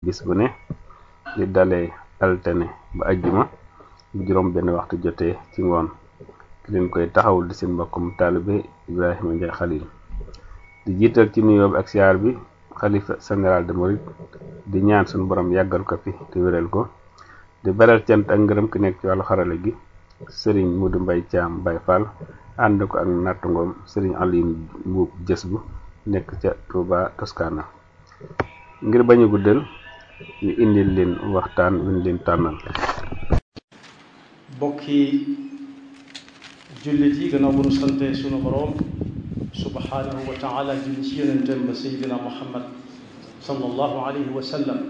bis bu ne di dalee altine ba ajjuma bu juróom benn waxtu jotee ci ngoon ki leen koy taxawul di seen mbokkum taalibe Ibrahima Ndiaye Khalil di jiital ci nuyoo bi ak siyaar bi xalifa général de Mouride di ñaan suñu borom yàggal ko fi te wéral ko di beral cant ak ngërëm ki nekk ci wàllu xarale gi sëriñ Mudu Mbay Caam Bay Fall ànd ko ak nattangoom sëriñ Aliou Mbuub jës bu nekk ca Touba Toscana ngir bañu guddal ñu indil leen waxtaan wi ñu leen tànnal bokki jullit yi gannaaw bu nu sante sunu boroom subhanahu wa taala julli ci yonentam ba seydina muhammad sallallahu alayhi wa sallam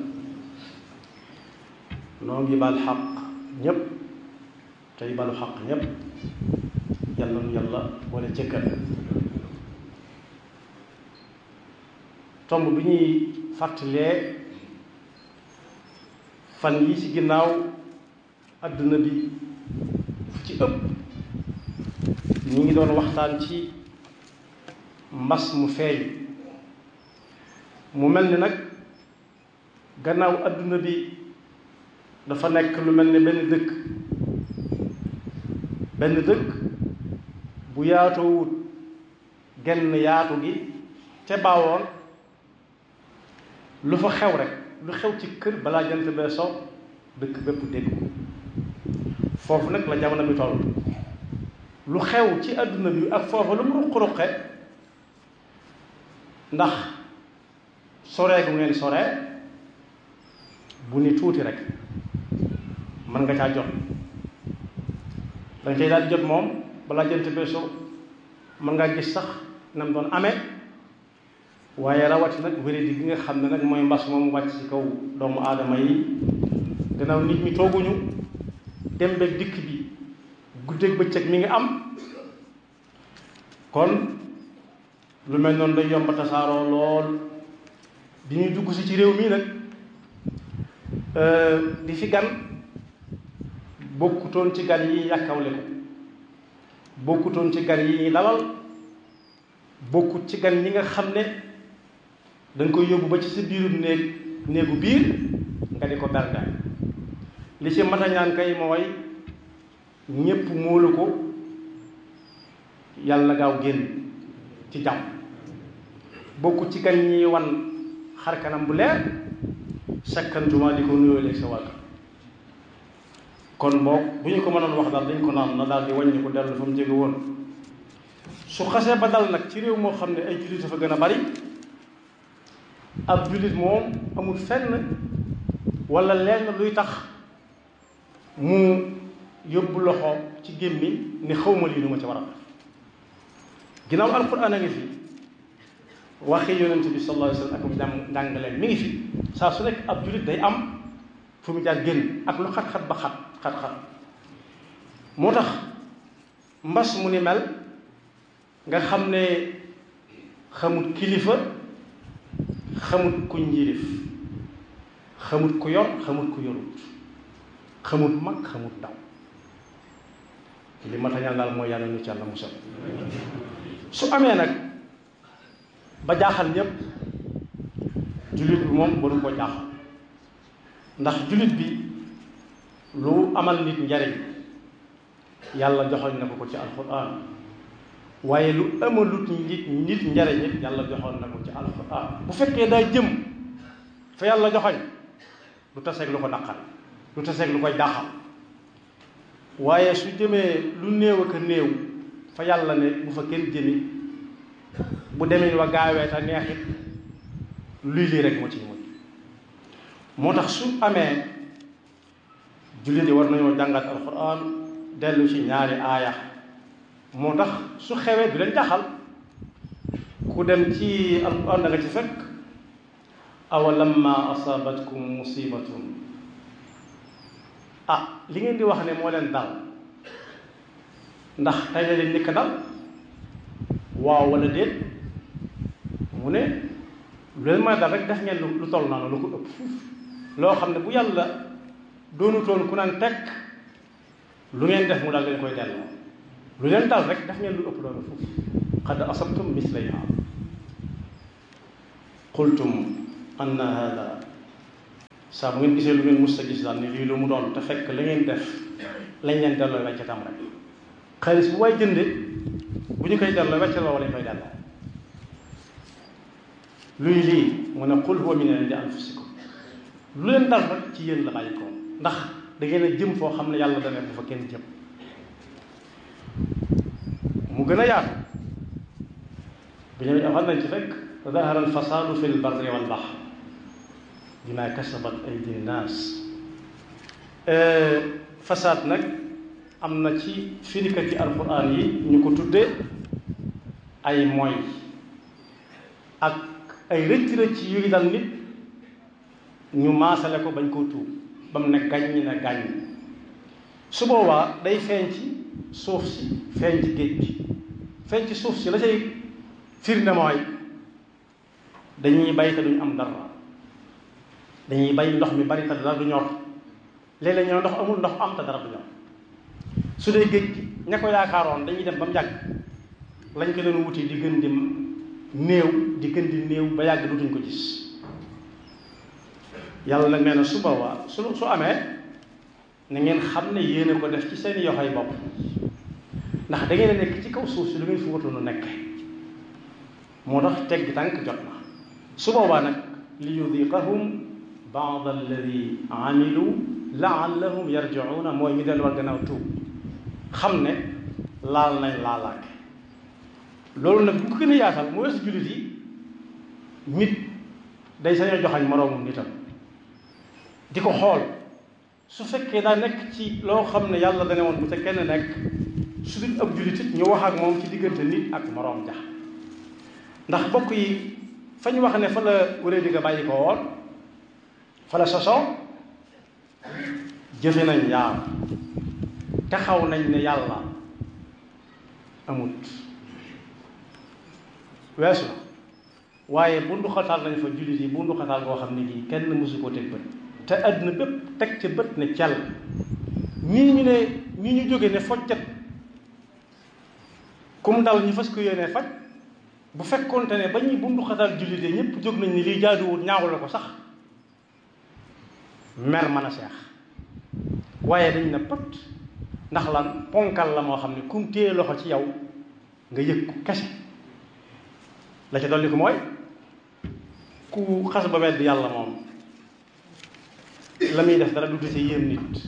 noo ngi baal xaq ñépp tey balu xaq ñépp yàlla nu yàlla wala jëkkal tomb bi ñuy fàttalee fan yi ci ginnaaw àdduna bi fu ci ëpp ñi ngi doon waxtaan ci mbas mu feeñ mu mel ni nag gannaaw àdduna bi dafa nekk lu mel ni benn dëkk benn dëkk bu yaatoowut genn yaatu gi te baawoon lu fa xew rek lu xew ci kër balaa jant bee so dëkk bépp dégg ko foofu nag la jamono bi toll lu xew ci àdduna bi ak foofu lu mu ruq-ruqe ndax soree gu ngeen soree bu ni tuuti rek mën nga caa jot danga cay daal di jot moom balaa jant bee so mën ngaa gis sax na mu doon amee waaye rawati nag wéradi gi nga xam ne nag mooy mbas moom wàcc ci kaw doomu aadama yi gannaaw nit ñi tooguñu dem beeg dikk bi guddeeg bëccëg mi ngi am kon lu mel noonu day yomb tasaaroo lool bi ñuy dugg si ci réew mi nag di fi gan bokkutoon ci gan yi yàkkawle ko bokkutoon ci gan yi ñuy dalal bokkut ci gan ñi nga xam ne dañ koy yóbbu ba ci sa biirum néeg néegu biir nga di ko berga li ci matañaan kay mooy ñépp móolu ko yàlla gaaw génn ci jàmm bokku ci gan ñi wan xar kanam bu leer sakkantuma di ko nuyoo léeg sa wàll kon boog bu ñu ko mënoon wax daal dañ ko naan na daal di wàññi ko dellu fa mu jóge woon su xasee ba dal nag ci réew moo xam ne ay jullit dafa gën a bari ab jullit moom amul fenn wala lenn luy tax mu yóbbu loxo ci gémmi ni xawma lii lu ma ci war a def ginnaaw alquran a ngi fi waxi yonent bi sallallahu alayhi wa sallam ak jàng njàngaleen mi ngi fi saa su nekk ab jullit day am fu mu jaar génn ak lu xat-xat ba xat xat-xat moo tax mbas mu ni mel nga xam ne xamut kilifa xamut ku njiirif xamut ku yor xamut ku yorut xamut mag xamut ndaw li ma tañal daal mooy yàlla ñu ci yàlla musal su amee nag ba jaaxal ñépp jullit bi moom waru ko jaaxal ndax jullit bi lu amal nit njariñ yàlla joxoñ na ko ko ci alquran waaye lu amalut nit nit njariñ it yàlla joxoon na ko ci alquran bu fekkee daa jëm fa yàlla joxoñ lu taseeg lu ko naqar lu taseeg lu koy jaaxal waaye su jëmee lu néew ak a néew fa yàlla ne bu fa kenn jëmi bu demin wa gaawee te neexit luy lii rek moo ci mujj moo tax su amee jullit yi war nañoo jàngat alquran dellu ci ñaari aaya moo tax su xewee du leen jaxal ku dem ci alquran da nga ci fekk awalamma asabatkum musibatun ah li ngeen di wax ne moo leen dal ndax tey la leen nikk dal waaw wala déet mu ne lu leen may dal rek def ngeen lu toll noonu lu ko ëpp fuuf loo xam ne bu yàlla doonutoon ku naan tekk lu ngeen def mu dal leen koy delloo lu leen dal rek def ngeen lu ëpp loolu fuuf qad asabtum mislayha qultum anna hada saa bu ngeen gisee lu ngeen mus sa gis daal ni lii lu mu doon te fekk la ngeen def lañ leen delloo weccatam rek xaalis bu waay jënde bu ñu koy delloo weccal la lañ koy delloo luy lii mu ne qul huwa min indi anfusikum lu leen dal rek ci yéen la bàyyi ko ndax da ngeen a jëm foo xam ne yàlla dana bu fa kenn jëm mu gën a yaatu bi ñu xam nañ ci fekk dahara alfasaadu fi lbarri walbahr bima kasabat aydi nnaas fasaad nag am na ci firikati alquran yi ñu ko tudde ay moy ak ay rëcc rëcc yuy dal nit ñu maasale ko bañ koo tuub ba mu ne gàññ na gàññ su boobaa day feeñ ci suuf si feeñ ci géej gi feeñ ci suuf si la cay firnde mooy dañuy bay te duñ am dara dañuy bay ndox mi bari te dara du ñor léeg-léeg ñoo ndox amul ndox am te dara du ñor su dee géej gi ña ko yaakaaroon dañuy dem ba mu yàgg lañ ko leen wuti di gën di néew di gën di néew ba yàgg dutuñ ko gis yàlla nag nee na su boobaa su su amee na ngeen xam ne yéen a ko def ci seen yoxoy bopp ndax da ngeen a nekk ci kaw suuf si lu ngeen fi watoon nekk moo tax tegg tànk jot na su boobaa nag li yudiqahum baad alladi amilu laallahum yarjiuna mooy ñu delluwaat gannaaw tuub xam ne laal nañ laalaake loolu nag bu ko gën a yaatal mu weesu jullit yi nit day sañ a joxañ moroomum nitam di ko xool su fekkee daa nekk ci loo xam ne yàlla dane woon bu ca kenn nekk su dul ab jullit it ñu wax ak moom ci diggante nit ak moroom ja ndax bokk yi fa ñu wax ne fa la wéree di nga bàyyi ko woon fa la sosoo jëfe nañ yaar taxaw nañ ne yàlla amut weesu na waaye bundu xataal nañ fa jullit yi bundu xataal boo xam ne gii kenn mësu koo teg bët te àdduna bépp teg ca bët ne cel ñii ñu ne ñii ñu jóge ne fojjat kum dal ñu fas ko yéenee faj bu fekkoonte ne ba ñuy bundu xataal jullit yi ñëpp jóg nañ ni lii jaaduwul ñaaw la ko sax mer mën a seex waaye dañ na pët ndax lan ponkal la moo xam ne kum téye loxo ci yow nga yëg ko kese la ca dolli ko mooy ku xas ba wedd yàlla moom la muy def dara du dese yéem nit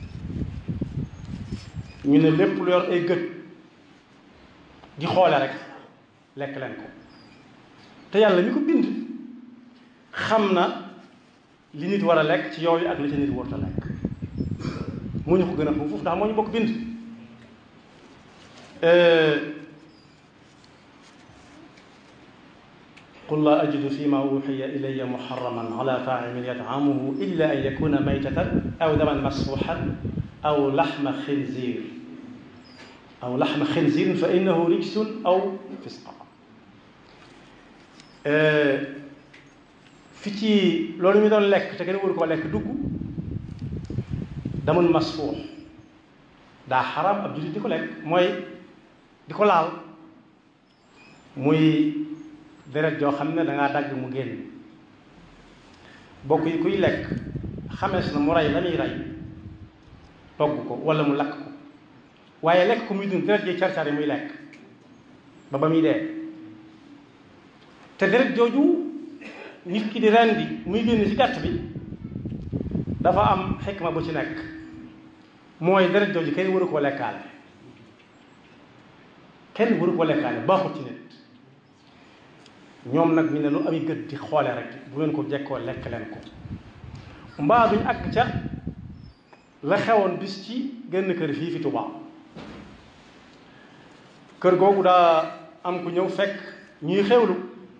ñu ne lépp lu yor ay gët di xoole rek lekk leen ko te yàlla mi ko bind xam na li nit war a lekk ci yooyu ak li ca nit warut a lekk moo ñu ko gën a foofu ndax moo ñu bokk bind qul laa ajidu fi ma uxiya ilaya muxaraman ala taacimin yatcamuhu illa an yakuna maytatan aw daman masfuxan aw laxma xinzir aw laxma xinzirin fa innahu rijsun aw fisqa fi ci loolu ñu doon lekk te gën a waru koo lekk dugg damun masfuux daa xaraam ab jullit di ko lekk mooy di ko laal muy deret joo xam ne dangaa dagg mu génn bokk yi kuy lekk xamees na mu rey la muy rey togg ko wala mu lakk ko waaye lekk ko muy dund deret ji car-car yi muy lekk ba ba muy dee te deret jooju nit ki di rendi muy génn ci gàtt bi dafa am xikma bu ci nekk mooy deret jooju kenn waru koo lekkaale kenn waru koo lekkaale baaxut ci nit ñoom nag ñu ne lu ami gët di xoole rek bu leen ko jekkoo lekk leen ko mbaa duñ àgg ca la xewoon bis ci genn kër fii fi Tuubaa kër googu daa am ku ñëw fekk ñuy xewlu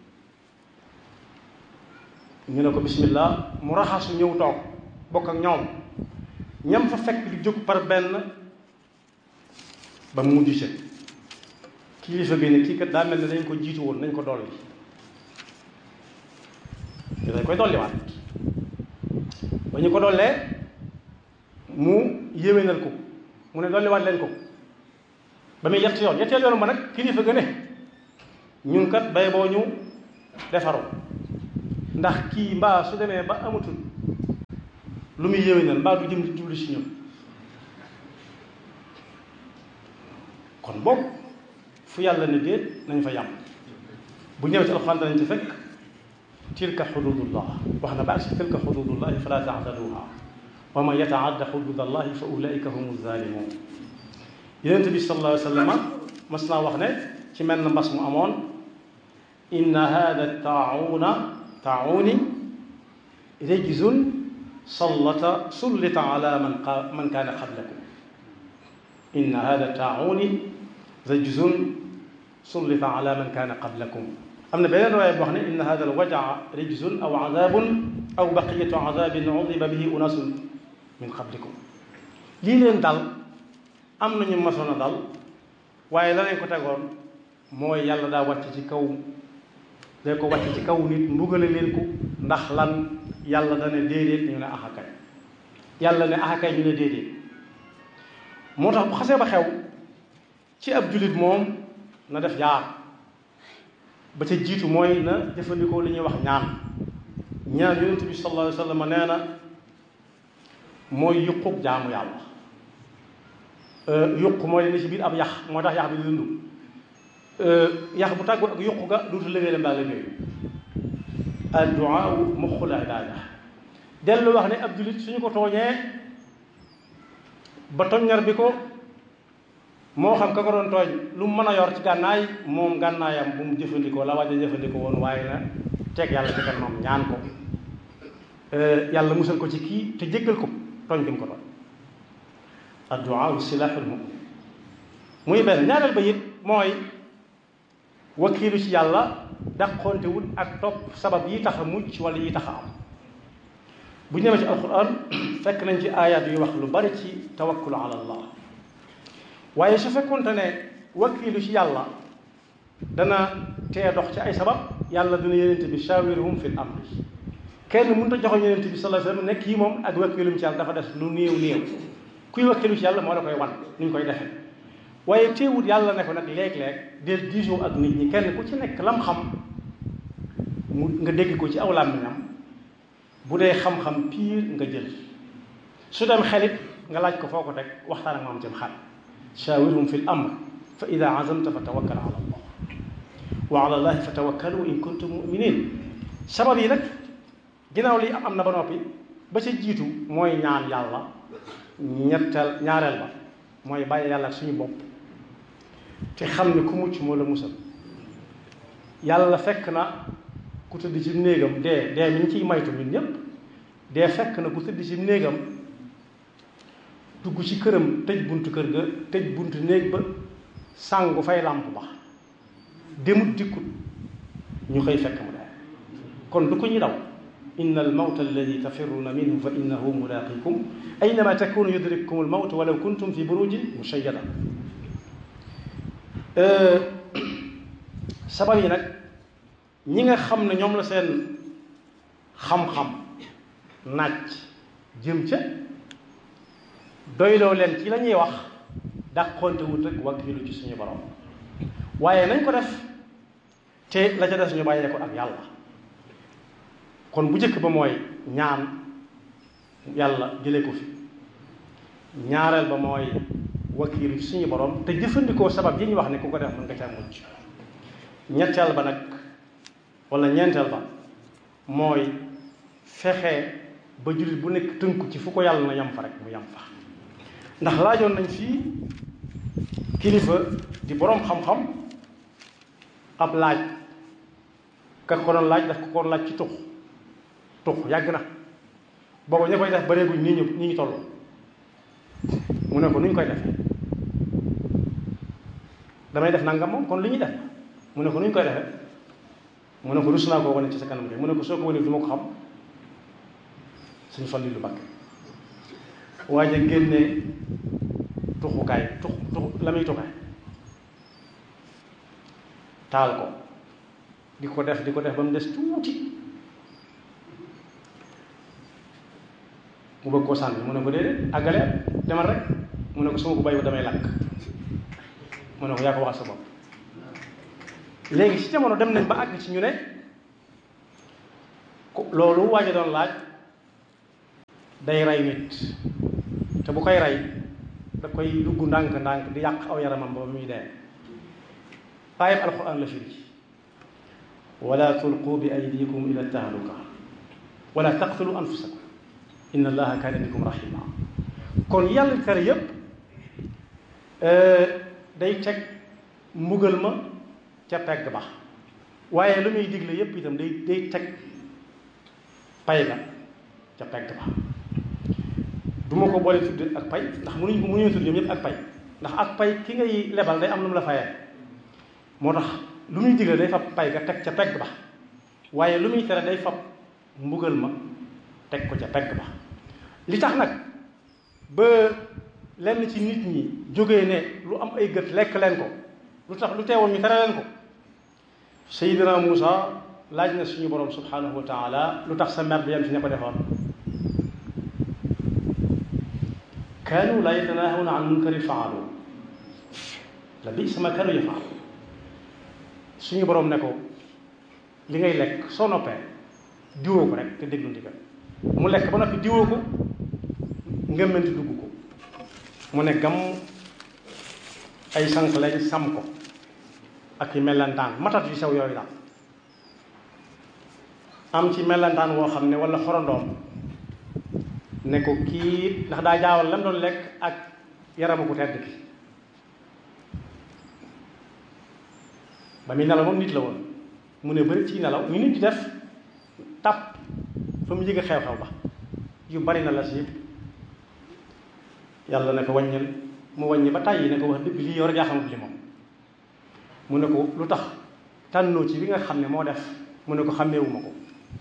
ñu ne ko bismillah mu raxasu ñëw toog bokk ak ñoom ñam fa fekk di jóg par benn ba mu mujj ca kilifa gi ne kii kat daa mel ne dañ ko jiitu woon nañ ko dolli ñu dañ koy dolliwaat ba ñu ko dollee mu yéwénal ko mu ne dolliwaat leen ko ba muy yett yoon yetteel yoon ba nag kilifa ga ne ñun kat bay boo ñu defaru ndax kii mbaa su demee ba amatul lu muy yéwénal mbaa du jëm jublu si ñun kon boog fu yàlla ne déet nañ fa yàmm bu ñëwee ci alxuraan danañ ci fekk tilka xududullah wax na ba ak si tilka xududullahi fala taataduha wa man yataadda xududallahi fa ulaika humu zalimun yonente bi sallallahu alayhi wa sallam mas naa wax ne ci mel na mbas mu amoon inna hada taawuna taawuni rejzun sallata sullita ala man qa man kaana qablakum inna hada taawuni rejzun sullita ala man kaana qablakum am na beneen riwaaya boo xam ne inna hada alwajaa rejzun aw azabun aw baqiyatu azabin udiba bihi unasun min qablikum lii leen dal am nañu masoon a dal waaye la leen ko tegoon mooy yàlla daa wàcc ci kaw day ko wàcc ci kaw nit mbugale leen ko ndax lan yàlla dana déedéet ñu ne axakay yàlla ne axakay ñu ne déedéet moo tax bu xasee ba xew ci ab jullit moom na def yaar ba ca jiitu mooy na jëfandikoo li ñuy wax ñaan ñaan yonent bi sallallahu alayhi wa sallam nee na mooy yuqub jaamu yàlla yuq mooy ne ci biir ab yax moo tax yax bi di dund yax bu tàggul ak yuq ga duutu liggéey la mbaa liggéey adduaa muxul ibaada dellu wax ne ab jullit suñu ko tooñee ba toññar bi ko moo xam ka ko doon tooñ lu mu mën a yor ci gànnaay moom gànnaayam bu mu jëfandikoo la waaj a jëfandikoo woon waaye na teg yàlla ci kanamam ñaan ko yàlla musal ko ci kii te jéggal ko tooñ gi mu ko tooñ adduaa silaaxul mu'min muy benn ñaareel ba it mooy wakiilu ci yàlla dàqontewul ak topp sabab yi tax a mucc wala yi tax a am bu ñëwee ci alquran fekk nañ ci ayat yu wax lu bari ci tawakkul ala allah waaye su fekkonte ne wakiilu ci yàlla dana tee dox ci ay sabab yàlla dina yenente bi shawirhum fil amri kenn mënut a joxoñ yenente bi sallallahu alayhi wasallam nekk yi moom ak wakiilum ci yàlla dafa des lu néew néew kuy wakkilu ci yàlla moo la koy wan ni ñu koy defee waaye teewut yàlla ne ko nag léeg-léeg del diisoo ak nit ñi kenn ku ci nekk lam xam mu nga dégg ko ci aw làmmiñam bu dee xam-xam piir nga jël su dem xelit nga laaj ko foo ko teg waxtaan ak moom ci xel shawirhum fi l amr fa ida azamta fa tawakkal ala allah wa ala allahi fa tawakkalu in kuntum muminin sabab yi nag ginnaaw li am na ba noppi ba ca jiitu mooy ñaan yàlla ñetteel ñaareel ba mooy bàyyi yàlla ak suñu bopp te xam ne ku mucc moo la musal yàlla fekk na ku tëdd ci néegam dee dee mi ñu ciy maytu ñun ñépp dee fekk na ku tëdd ci néegam dugg ci këram tëj buntu kër ga tëj buntu néeg ba sàngu fay làmp ba demut dikkut ñu xëy fekk mu dee kon du ko ñu daw inna almawta alladi tafirruuna minhu fa innahu mulaaqikum aynama takunu yudrikkum almawt walaw kuntum fi burujin mushayyada sabab yi nag ñi nga xam ne ñoom la seen xam-xam naaj jëm ca doyloo leen ci la ñuy wax dàqonte wut rek wakkilu ci suñu borom waaye nañ ko def te la ca des ñu bàyyee ko ak yàlla kon bu njëkk ba mooy ñaan yàlla jëlee ko fi ñaareel ba mooy wakiilu ci suñu borom te jëfandikoo sabab yi ñu wax ne ku ko def mën nga caa mucc ñetteel ba nag wala ñeenteel ba mooy fexe ba jullit bu nekk tënku ci fu ko yàlla na yam fa rek mu yam fa ndax laajoon nañ fii kilifa di boroom xam-xam ab laaj ka ko doon laaj daf ko ko laaj ci tux tux yàgg na boobu ña koy def bareeguñ nii ñu nii ñu toll mu ne ko nu ñu koy defee damay def nangam moom kon li ñuy def mu ne ko nu ñu koy defee mu ne ko rus naa koo wane ci sa kanam gi mu ne ko soo ko wane du ma ko xam suñu fan lu bakk waaye ja génne tuxukaay tux tux la muy tuxee taal ko di ko def di ko def ba mu des tuuti mu bëgg koo sànni mu ne ko déedéet àggale demal rek mu ne ko su ma ko bàyyi damay lakk mu ne ko yaa ko waxal sa bopp léegi ci jamono dem nañ ba àgg ci ñu ne loolu waaja doon laaj day rey nit te bu koy rey da koy dugg ndànk-ndànk di yàq aw yaramam ba muy dee aayab alquran la firi wala tulqu bi aydikum ila tahluka wala taqtulu anfusakum inna allaha kaana bikum rahima kon yàlla tere yépp day teg mbugal ma ca pegg ba waaye lu muy digle yépp itam day day teg pay ga ca pegg ba du ma ko boole tudd ak pay ndax mënuñ ko mënuñu tudd ñoom ñëpp ak pay ndax ak pay ki ngay lebal day am lu mu la fayee moo tax lu muy digle day fab pay ga teg ca pegg ba waaye lu muy tere day fab mbugal ma teg ko ca pegg ba li tax nag ba lenn ci nit ñi jógee ne lu am ay gët lekk leen ko lu tax lu teewoon ñu tere leen ko Seydina Muusa laaj na suñu borom subhanahu wa taala lu tax sa mer bi yam ci ña ko defoon kaanu laa yatanaahawna an munkarin faalu la bi sama kaanu yafaalu suñu borom ne ko li ngay lekk soo noppee diwoo ko rek te déglu ndigal mu lekk ba noppi diwoo ko ngëmmanti dugg ko mu ne gam ay sànq lañ sam ko ak i mellantaan matat yu sew yooyu daal am ci mellantaan woo xam ne wala xorondoom ne ko kii ndax daa jaawal lam doon lekk ak yaramu ku tedd ki ba muy nelaw moom nit la woon mu ne bëri ci nelaw ñu nit di def tàpp fa mu yëg xew-xew ba yu bari na la si yëpp yàlla ne ko wàññil mu wàññi ba tàyyi ne ko wax dëgg lii yow rek yaa xamut li moom mu ne ko lu tax tànnoo ci bi nga xam ne moo def mu ne ko xàmmeewuma ko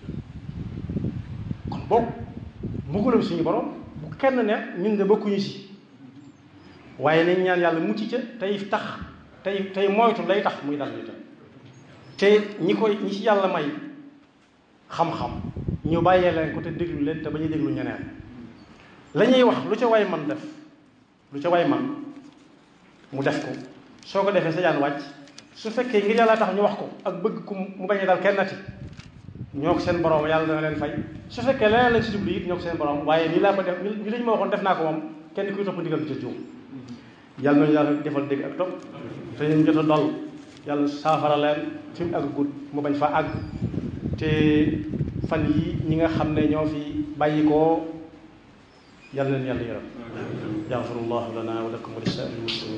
kon boog mbugalam suñu borom bu kenn ne ñun de bokkuñu si waaye nañ ñaan yàlla mucc ca tey tax tey tey moytu lay tax muy dal ñu te ñi koy ñi ci yàlla may xam-xam ñu bàyyee leen ko te déglu leen te ba ñu déglu ñeneen la ñuy wax lu ca way man def lu ca way man mu def ko soo ko defee sa jaan wàcc su fekkee ngir yàlla tax ñu wax ko ak bëgg ku mu bañ a dal kenn nati ñoo ko seen borom yàlla dana leen fay su fekkee leneen lañ si jublu it ñoo ko seen borom waaye nii laa ko def ni lañu ma waxoon def naa ko moom kenn kuy topp ndigal bi ca juum yàlla nañu yàlla defal dégg ak topp te ñu jot a dal yàlla saafara leen fi mu àgg gudd mu bañ fa àgg te fan yi ñi nga xam ne ñoo fi bàyyi koo yàlla leen yàlla yërëm yaxfirullahu lana wa lakum wa li saa'iril muslimin